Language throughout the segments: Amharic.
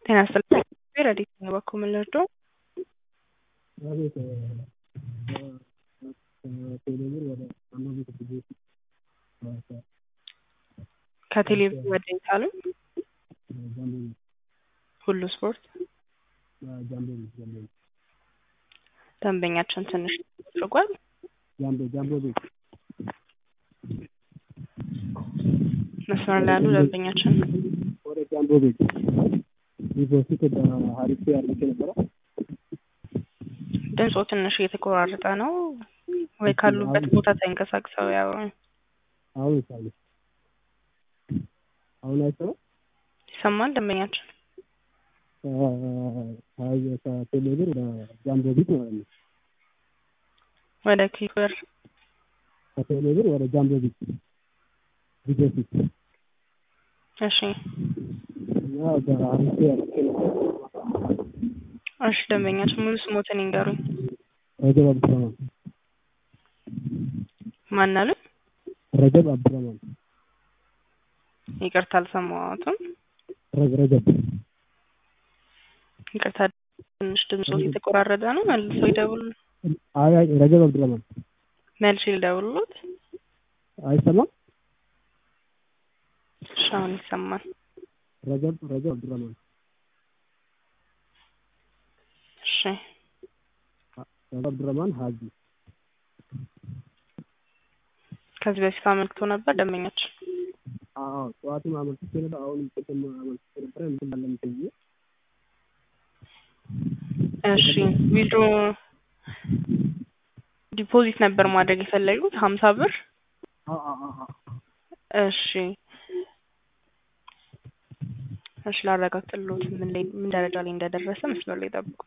ጤና ይስጥልኝ ረዲት ነው በኩል ምን ልርዳው? አቤት ከቴሌብር ወደ አማዞን ጊዜ ከቴሌቪዥን ወደ ኢታሉ ጃምቦ ሁሉ ስፖርት ጃምቦ ጃምቦ ደንበኛችን ትንሽ አድርጓል። ጃምቦ ጃምቦ ቤት መስመር ላይ ያሉ ደንበኛችን ወደ ጃምቦ ቤት ይህ በፊት በሀሪፍ አድርጌ ነበረ። ድምፆ ትንሽ እየተቆራረጠ ነው ወይ ካሉበት ቦታ ተንቀሳቅሰው ያው አሁን ይሳሉ አሁን አይሰማም። ይሰማል ደንበኛችን ከቴሌብር ወደ ጃምቦ ቤት ማለት ነው። ወደ ኪበር ከቴሌብር ወደ ጃምቦ ቤት ቪዲዮ ፊት እሺ እና በሀሪፍ አድርጌ ነበረ። እሺ ደንበኛችን ሙሉ ስሞትን ይንገሩኝ። ረጀብ አብዱረማን ማን አሉ? ረጀብ አብዱረማን ይቅርታ አልሰማሁትም። ረግ ረጀብ ይቅርታ ትንሽ ድምፆት የተቆራረጠ ነው። መልሰው ይደውሉ። አይ አይ ረጀብ አብዱረማን መልሼ ልደውልሎት። አይሰማም። እሺ አሁን ይሰማል። ረጀብ ረጀብ አብዱረማን እሺ ረጀብ አብዱረማን ሀጂ ከዚህ በፊት አመልክቶ ነበር ደንበኛችን። አዎ ጠዋትም አመልክቼ ነበር። አሁንም ቅድም አመልክቼ ነበረ። እንትን አለም ብዬ እሺ ዊድሮ ዲፖዚት ነበር ማድረግ የፈለጉት ሀምሳ ብር አዎ አዎ አዎ እሺ እሺ ላረጋግጥልዎት ምን ላይ ምን ደረጃ ላይ እንደደረሰ መስመር ላይ ጠብቁ።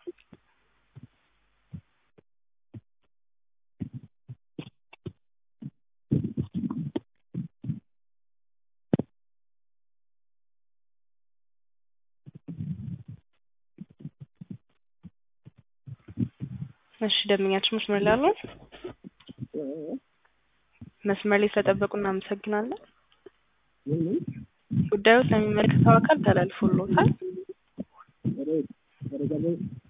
እሺ ደንበኛችን መስመር ላይ አሉ? መስመር ላይ ስለጠበቁ እናመሰግናለን። ምን ምን ጉዳዩ ስለሚመለከተው አካል ተላልፎልዎታል። ወደ ወደ ጃምቦ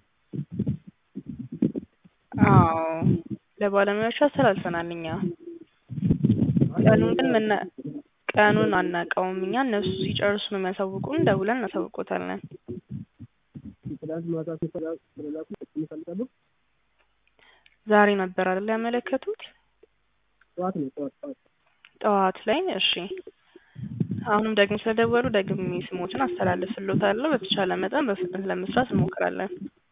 አዎ ለባለሙያዎቹ አስተላልፈናል እኛ። ቀኑን ግን መና ቀኑን አናውቀውም እኛ እነሱ ሲጨርሱ ነው የሚያሳውቁን። ደውለን እናሳውቆታለን። ትናንት ማታ ሲፈላ ስለላኩ እንፈልጋለሁ። ዛሬ ነበር አይደል ያመለከቱት? ጠዋት ነው ጠዋት ጠዋት ጠዋት ላይ እሺ። አሁንም ደግሞ ስለደወሉ ደግሜ ስሞትን አስተላልፍልዎታለሁ። በተቻለ መጠን በፍጥነት ለመስራት እንሞክራለን።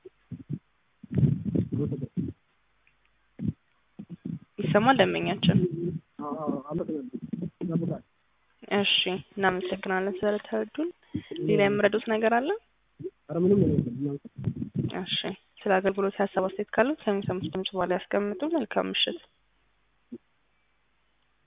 ይሰማል ደንበኛችን? አዎ አዎ አመሰግናለሁ። ይጠብቃል። እሺ እናመሰግናለን ስለተረዱን። ሌላ የምረዱት ነገር አለ? ኧረ ምንም ነገር የለም። እሺ ስለ አገልግሎት ሀሳብ አስተያየት ካለው ከሚሰሙት ድምጽ በኋላ ያስቀምጡ። መልካም ምሽት።